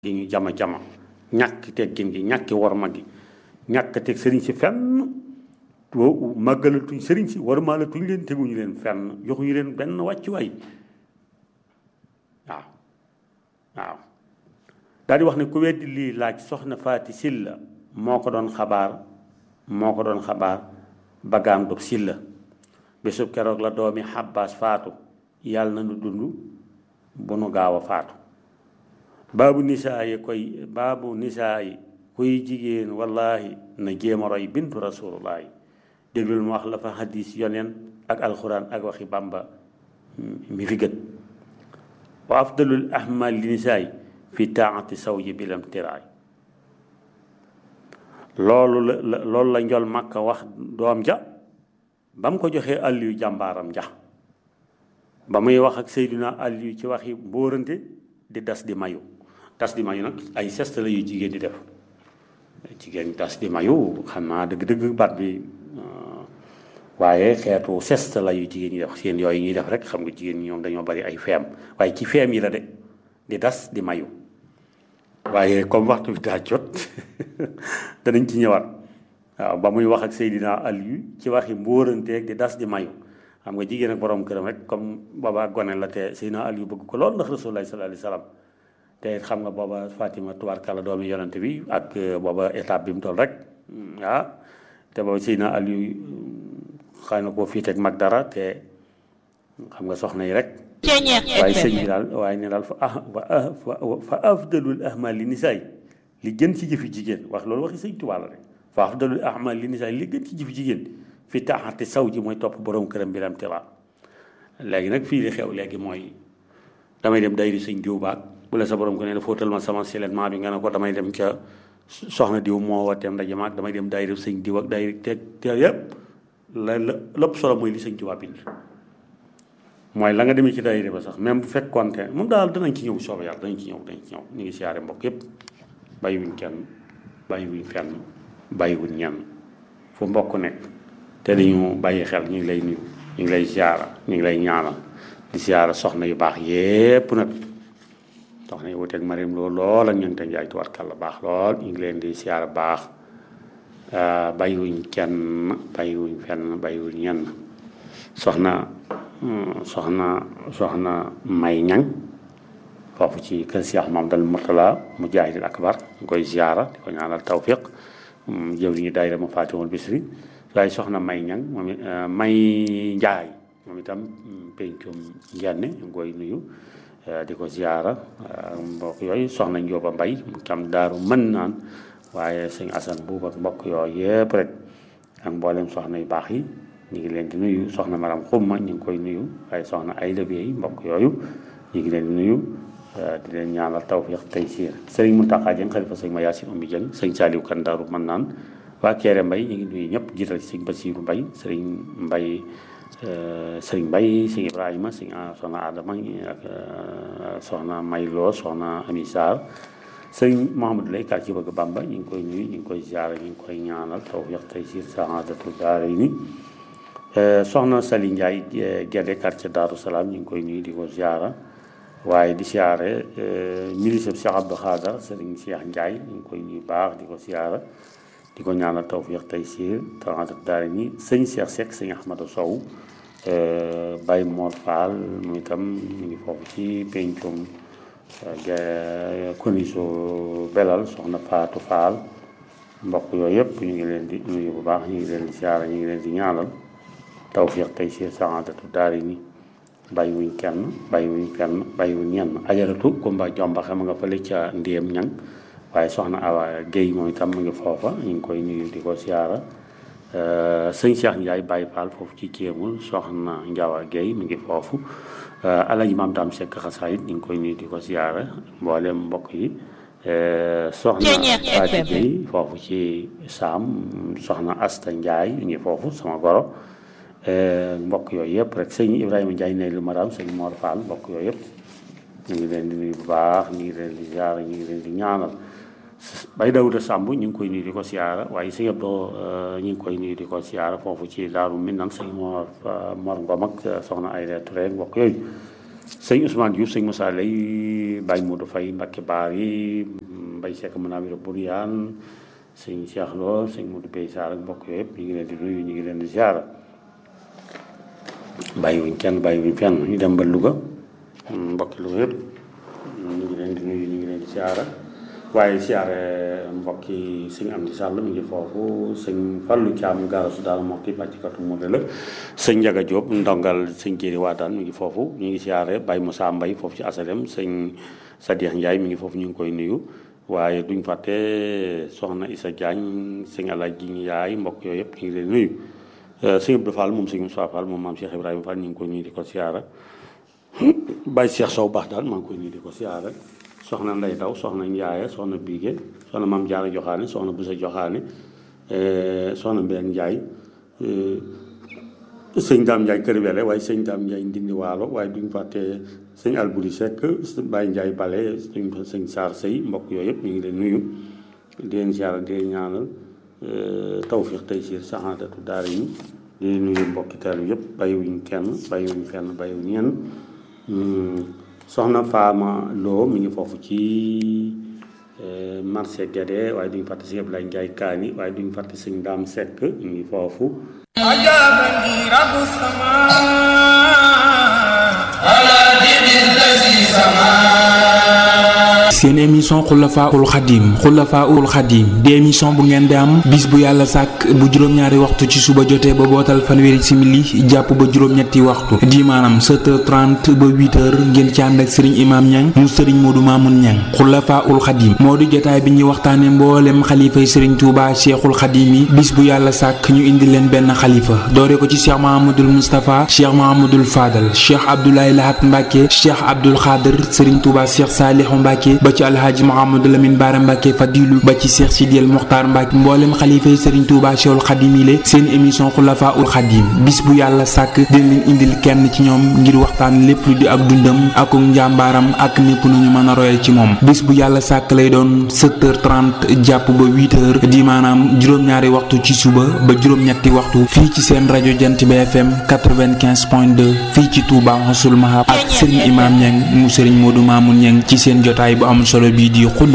di ñu jama jama ñàkk teggin gi ñàkki worma gi ñàkk teg sëriñ si fenn wo màggalatuñ sëriñ si warmaalatuñ leen teguñu leen fenn joxuñu leen benn wàccuwaay waaw waaw daal di wax ne ku weddi lii laaj soxna faati silla moo ko doon xabaar moo ko doon xabaar bagaam dog silla bésub keroog la doomi xabbaas faatu yàlla na nu dund bu nu gaaw a faatu baabu nisaa yi koy baabu nisaa yi kuy jigéen wallahi na jéem a roy bintu rasulullahi déglul mu wax la fa hadis yoneen ak alxuraan ak waxi bàmba mi fi gët wa afdalul ahmal li nisaay fi taati sawji bilam tiraay loolu la loolu la njol makka wax doom ja ba mu ko joxee àll yu jàmbaaram ja ba muy wax ak Seydina àll yu ci waxi mbóorante di das di mayu das di mayu nag ay sest la yu jigéen di def jigéen das di mayu xam naa dëgg-dëgg baat bi waaye xeetu sest la yu jigéen ñi def seen yooyu ñuy def rek xam nga jigéen ñi ñoom dañoo bari ay feem waaye ci feem yi la de di das di mayu waaye comme waxtu bi daa jot danañ ci ñëwaat waaw ba muy wax ak Seydina Aliyu ci waxi mbóoranteeg di das di mayu xam nga jigéen ak borom këram rek comme booba gone la te Seydina Aliyu bëgg ko lool ndax Rasulullah sallallahu alayhi wasallam te xam nga booba Fatima tubaarkàlla doomi yonante bi ak booba étape bi mu toll rek ah te booba Seydina Aliyu xëy na koo fii teg mag dara te xam nga soxna yi rek waaye sëñ bi daal waaye ne daal fa ah fa afdalul ahmal li nisaay li gën ci jëfi jigéen wax loolu waxi sëñ Tuubaa la rek fa afdalul ahmal li nisaay li gën ci jëfi jigéen fi taaxate saw ji mooy topp borom këram bi lam tira léegi nag fii li xew léegi mooy damay dem dayri sëñ diw baag bu la sa borom ko ne la fóotal ma sama siletement bi nga ne ko damay dem ca soxna diw moo wateem ndaje maag damay dem dayri sëñ diw ak dayri te te yëpp la la lépp solo mooy li sëñ Tuubaa bind mooy la nga demee ci daayira ba sax même bu fekkoonte moom daal danañ ci ñëw soobee yàlla danañ ci ñëw danañ ci ñëw ñu ngi siyaare mbokk yépp bàyyiwuñ kenn bàyyiwuñ fenn bàyyiwuñ ñenn fu mbokk nekk te dañu bàyyi xel ñu ngi lay nuyu ñu ngi lay siyaara ñu ngi lay ñaanal di siyaara soxna yu baax yépp nag soxna yu wuteeg Mariam loolu lool ak ñoom te njaay tubarkàlla baax lool ñu ngi leen di siyaara baax bàyyiwuñ kenn bàyyiwuñ fenn bàyyiwuñ ñenn soxna soxna soxna may ñang foofu ci kër Cheikh Mamadou Mourtala Mujahidil Akbar ñu koy ziara di ko ñaanal tawfiq jëw li ñu daayira ma Fatimul Bisri waaye soxna may ñang moom may njaay moom itam pencum njenne ñu ngi koy nuyu di ko ziara mbokk yooyu soxna Njóoba Mbay mu tam daaru mën naan waaye sëñ Asan buuba mbokk yooyu yëpp rek ak mboolem soxna yu baax yi ñu ngi leen di nuyu soxna maram xumma ñu ngi koy nuyu waaye soxna ay yi mbokk yooyu ñu ngi leen di nuyu di leen ñaanal tawfiq tey siir sëriñ Muntaxa Jeng xalifa sëñ ma Yaasin Ummi Jeng sëñ Saaliw Kan Daaru mën naan waa Keere Mbay ñu ngi nuyu ñëpp jiital ci sëñ Basiiru Mbay sëriñ Mbay sëriñ Mbay sëñ Ibrahima sëñ soxna Adama ak soxna Mayloo soxna Ami Sarr sëñ Mouhamadou Lay kar ci bëgg Bamba ñu ngi koy nuyu ñu ngi koy ziara ñu ngi koy ñaanal tawfiq tey siir saadatu daarayni soxna Sali Ndiaye Gede quartier Daaru Salaam ñu ngi koy nuyu di ko ziara waaye di siyaare ministre Cheikh Abdou Khadar Serigne Cheikh Ndiaye ñu ngi koy nuyu baax di ko siyaara di ko ñaanal tawfiq tey siir taxaat daara ñi sëñ Cheikh Seck sëñ Ahmadou Sow Baye Mor Fall mu itam mu ngi foofu ci pencum koniso belal soxna Fatou Fall mbokk yooyu yëpp ñu ngi leen di nuyu bu baax ñu ngi leen di siyaara ñu ngi leen di ñaanal tawfiq tey si saadatu daari ni bàyyiwuñ kenn bàyyiwuñ fenn bàyyiwuñ ñenn ajaratu kumba jomba xam nga fële ca ndéem ñang waaye soxna awa géey moom itam mu ngi foofa ñu ngi koy nuyu di ko siyaara sëñ Cheikh Ndiaye Baye Fall foofu ci kéemul soxna Ndiawa géey mu ngi foofu alaji maam daam sekk xasaayit ñu ngi koy nuyu di ko siyaara mboolem mbokk yi soxna Faati Géey foofu ci saam soxna Asta Ndiaye ñu ngi foofu sama goro mbokk yooyu yëpp rek sëñ Ibrahima Ndiaye ne lu madame sëñ Mor Fall mbokk yooyu yëpp ñu ngi leen di nuyu bu baax ñu ngi leen di ziara ñu ngi leen di ñaanal bay Dawuda Samb ñu ngi koy nuyu di ko siyaara waaye sëñ Abdou ñu ngi koy nuyu di ko siyaara foofu ci Daaru Minam sëñ Mor Mor Ngom ak soxna Ayda Touré mbokk yooyu sëñ Ousmane Diouf sëñ Moussa Lay Baye Modou Faye Mbacke Baar yi Mbaye Seck Manawira Bouriyaan sëñ Cheikh Lo sëñ Modou Bey Sarr ak mbokk yooyu yëpp ñu ngi leen di nuyu ñu ngi leen di ziara bàyyiwuñ kenn bàyyiwuñ fenn ñu dem ba Louga mbokki Louga yëpp ñu ngi leen di nuyu ñu ngi leen di ziara waaye ziare mbokki sëñ Amdi Sall mi ngi foofu sëñ Fallou Thiam gaarasu daal mokki bàccikatu mu la sëñ Njaga Diop ndongal sëñ Jéeri Waadaan mi ngi foofu ñu ngi ziare Baye Moussa Mbaye foofu ci asalem sëñ Sadiex Ndiaye mi ngi foofu ñu ngi koy nuyu waaye duñ fàtte soxna Issa Diagne sëñ Alaaji Ndiaye mbokk yooyu yëpp ñu ngi leen nuyu sëñ Abdou Fall moom sëñ Moussa Fall moom maam Cheikh Ibrahima Fall ñu ngi koy nuyu di ko siyaara Baye Cheikh Sow baax daal maa ngi koy nuyu di ko siyaara soxna Ndey Daw soxna Ndiaye soxna Biige soxna maam Jaara Joxaane soxna Busa Joxaane soxna Mbeen Ndiaye sëñ Daam Ndiaye Kër Wele waaye sëñ Daam Ndiaye Ndindi Waalo waaye duñ fàtte sëñ Alburi Seck Baye Ndiaye Bale sëñ sëñ Saar Sëy mbokk yooyu yëpp ñu ngi leen nuyu di leen siyaara di leen ñaanal tawfiq tey siir saxaadatu daara yi di nuyu mbokki teelu yëpp bàyyiwuñ kenn bàyyiwuñ fenn bàyyiwuñ ñenn soxna Faama Lo mi ngi foofu ci marché Guédé waaye duñ fàtte si Ablaye Ndiaye Kaani waaye duñ fàtte sëñ Daam Seck mi ngi foofu أجابني رب السماء على دين الذي سماه seen émission xulafaul xadim xulafaul xadim di émission bu ngeen di am bis bu yàlla sàkk bu juróom-ñaari waxtu ci suba jotee ba bootal fanweeri simili jàpp ba juróom-ñetti waxtu di maanaam 7h30 ba 8h ngeen ci ànd ak sëriñ imaam ñang mu sëriñ moodu maamun ñang xulafaul xadim moo di jotaay bi ñuy waxtaane mboolem xalifay sëriñ tuuba cheikhul xadim yi bis bu yàlla sàkk ñu indi leen benn xalifa doore ko ci cheikh mahamadul moustapha cheikh mahamadul fadal cheikh abdoulaye lahat mbàkke cheikh abdul xaadir sëriñ tuuba cheikh saalihu mbàkke ba ci alhaaji Mouhamadou Lamine Baara Mbacke Fadilu ba ci Cheikh Sidiel Mokhtar Mbacke mboolem xalifa yi Serigne Touba Cheikhul Khadim yi seen émission Xulafa ul Khadim bis bu yàlla sàkk dina leen indil kenn ci ñoom ngir waxtaan lépp lu di ak dundam ak njàmbaaram ak népp nu ñu mën a royal ci moom bis bu yàlla sàkk lay doon 7h30 jàpp ba 8h di maanaam juróom-ñaari waxtu ci suba ba juróom-ñetti waxtu fii ci seen rajo Jant bi FM 95.2 fii ci Touba Xasul Mahab ak Serigne Imam Niang mu Serigne Modou Mamoun Niang ci seen jotaay bu am solo bii di